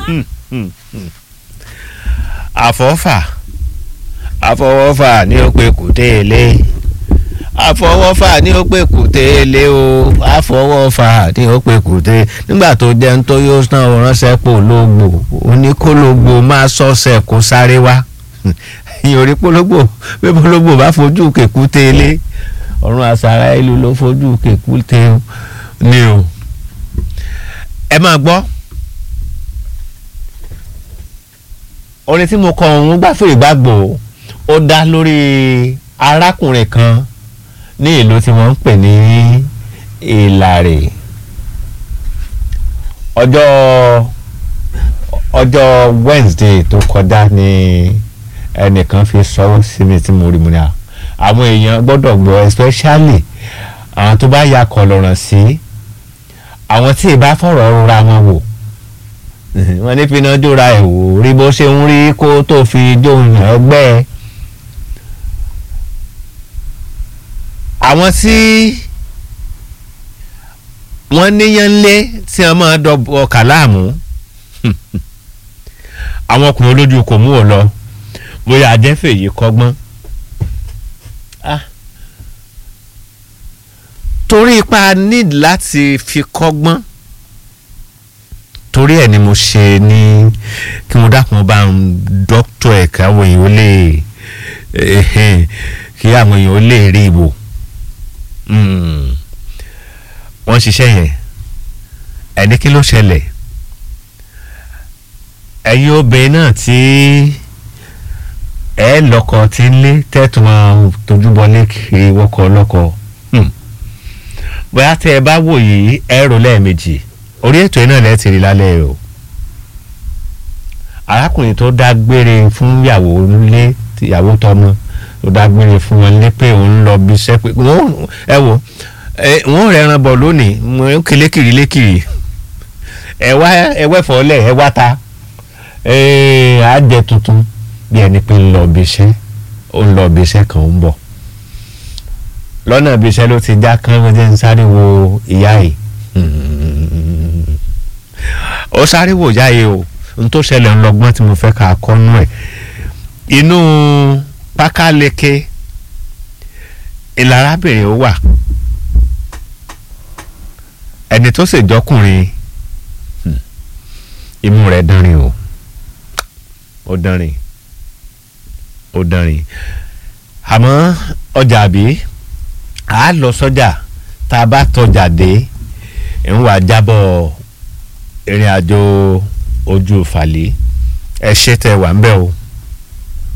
àfọ́fà àfọwọ́fà ní ó pé kùté ilé àfọwọ́fà ní ó pé kùté ilé o àfọwọ́fà ní ó pé kùté nígbà tó jẹun tó yóò sàn ó ránṣẹ́ pò lógbò oníkólógbò máa sọ́ọ̀sẹ̀ kó sáré wá ìyòrí pológbò pé pológbò bá fojú kèkúté ilé ọ̀run àṣàrà ìlú ló fojú kèkúté ní o ẹ máa gbọ́ orin tí mo kọ òun gbàfẹ́ ìgbàgbọ́ ó dá lórí arákùnrin kan ní ìlú tí wọ́n ń pè ní ìlàrè ọjọ́ ọjọ́ Wednesday tó kọjá ní ẹnìkan fi sọ́wọ́ sí mi tí mo rí mu ní à àwọn èèyàn gbọ́dọ̀ gbọ́ especially àwọn tó bá ya kọlọ̀ràn sí àwọn tí ì bá fọ̀rọ̀ rora wọn wò wọ́n ní finá jóra ẹ̀ wò rí bó ṣe ń rí kó tó fi jóun ẹgbẹ́ àwọn tí wọ́n níyàn lé tí wọ́n máa dọ̀bọ̀ kàláàmù àwọn ọkùnrin olójú kò mú ò lọ bóyá ajẹ́fẹ̀ yìí kọ́gbọ́n torí ipa need láti fi kọ́gbọ́n torí ẹ̀ ni mo ṣe ní kí mo dákun bá ń dọ́kítọ̀ ẹ̀ káwọn èèyàn ó lè kí àwọn èèyàn ó lè rí ìbò wọ́n ṣiṣẹ́ yẹn ẹni kí ló ṣẹlẹ̀ ẹ̀yin obìnrin náà tí ẹ lọ́kọ tí ń lé tẹ́tùn tójúbọlé kiri wọ́kọ ọlọ́kọ bóyá tẹ́ ẹ bá wò yìí ẹ rò lẹ́ẹ̀mejì orí ètò iná lẹ́ẹ̀ ti rí lálẹ́ o arákùnrin tó dágbére fún ìyàwó nílé ìyàwó tọmọ tó dágbére fún wọn lé pé òun lọ bí iṣẹ́ pé ẹ wò wọ́n rẹran bọ̀ lónìí mo ń kele kiri lékiri ẹ wá ẹ wẹ́fọ̀ lẹ̀ ẹ wá ta á jẹ tuntun bí ẹni pé ń lọ bí iṣẹ́ ó ń lọ bí iṣẹ́ kan ń bọ̀ lọ́nà bí iṣẹ́ ló ti já kán ló jẹ́ ń sáré wo ìyá yìí ó sáré wò ìyá yìí o n tó ṣẹlẹ̀ ń lọ́gbọ́n tí mo fẹ́ ká kọ́nú ẹ̀ inú pákáleke ìlarábìnrin ó wà ẹni tó sì jọkùnrin imú rẹ̀ dánrin o ó dánrin ó dánrin àmọ́ ọjà àbí a lọ sọ́jà tá a bá tọjà dé ń wà jábọ̀ ìrìn àjò ojú fàlẹ́ ẹ ṣe tẹ wà ń bẹ̀ o